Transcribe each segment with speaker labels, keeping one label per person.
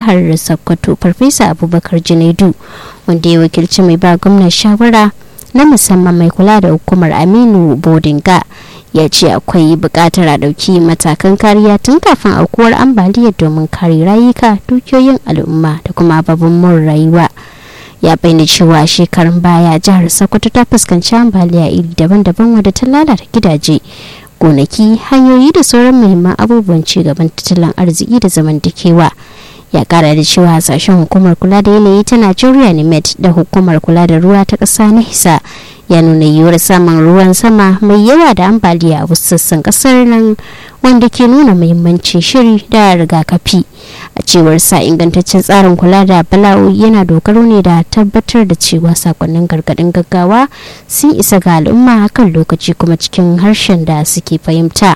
Speaker 1: jihar sokoto farfesa abubakar junaidu wanda ya wakilci mai ba gwamnan shawara na musamman mai kula da hukumar aminu bodinga ya ce akwai buƙatar a ɗauki matakan kariya tun kafin aukuwar ambaliyar domin kare rayuka dukiyoyin al'umma da kuma ababen mun rayuwa ya bayyana cewa shekarun baya jihar sokoto ta fuskanci ambaliya iri daban-daban wadda ta lalata gidaje gonaki hanyoyi da sauran muhimman abubuwan cigaban tattalin arziki da zamantakewa ya kara da cewa hasashen hukumar kula da yanayi ta najeriya nimet da hukumar kula da ruwa ta ƙasa na hisa ya nuna yiwuwar samun ruwan sama mai yawa da ambaliya a wasu sassan kasar nan wanda ke nuna muhimmancin shiri da rigakafi a cewar sa ingantaccen tsarin kula da bala'o'i yana dogaro ne da tabbatar da cewa sakonnin gargadin gaggawa sun isa ga al'umma kan lokaci kuma cikin harshen da suke fahimta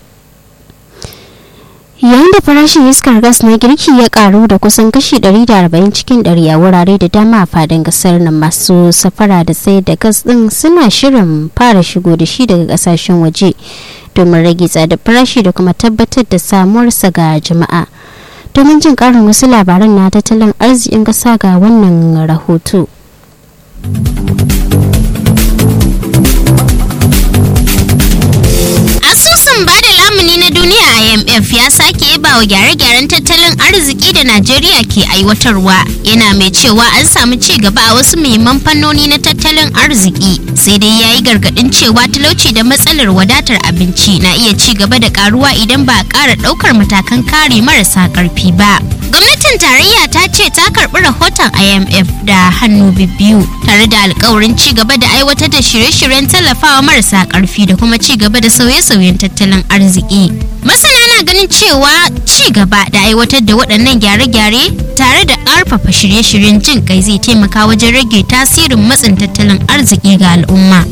Speaker 1: yayin da farashin iskar gas na girki ya karu da kusan kashi 140 cikin 100 a wurare da dama a fadin kasar nan masu safara da sayar da gas din suna shirin fara shigo da shi daga kasashen waje domin rage tsadar farashi da kuma tabbatar da samuwarsa ga jama'a domin jin karin wasu labaran na tattalin arzikin kasa ga wannan rahoto.
Speaker 2: asusun bada lamuni na duniya imf ya sake yaba wa gyare-gyaren tattalin arziki da najeriya ke aiwatarwa yana mai cewa an samu ci gaba a wasu muhimman fannoni na tattalin arziki sai dai ya yi gargadin cewa talauci da matsalar wadatar abinci na iya ci gaba da karuwa idan ba a ƙara ɗaukar matakan kare marasa ƙarfi ba gwamnatin tarayya ta ce ta karɓi rahoton imf da hannu biyu tare da alkawarin ci gaba da aiwatar da shirye-shiryen tallafawa marasa ƙarfi da kuma ci gaba da sauye-sauyen tattalin arziki masana na ganin cewa ci gaba da aiwatar da waɗannan gyare-gyare tare da ƙarfafa shirye-shiryen jin kai zai taimaka wajen rage tasirin matsin tattalin arziki ga al'umma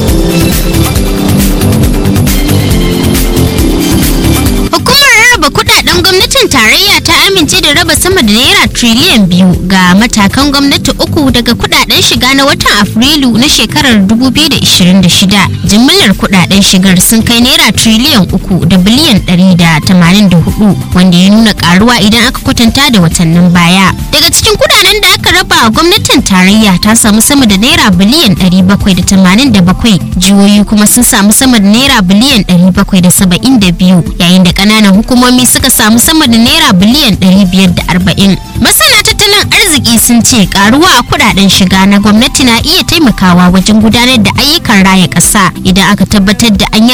Speaker 2: hukumar rarraba kudaden gwamnatin tarayya ta amince da raba sama da naira triliyan biyu ga matakan gwamnati uku daga kudaden shiga na watan afrilu na shekarar 2026 jimillar kudaden shigar sun kai naira triliyan uku da biliyan 184 wanda ya nuna karuwa idan aka kwatanta da watannin baya daga cikin kudaden da aka raba a gwamnatin tarayya ta samu sama da naira biliyan 787 jihohi kuma sun samu sama da naira biliyan 772 yayin da kananan hukumomi suka samu sama da naira biliyan 540 masana tattalin arziki sun ce karuwa a kudaden shiga na gwamnati na iya taimakawa wajen gudanar da ayyukan raya ƙasa idan aka tabbatar da an yi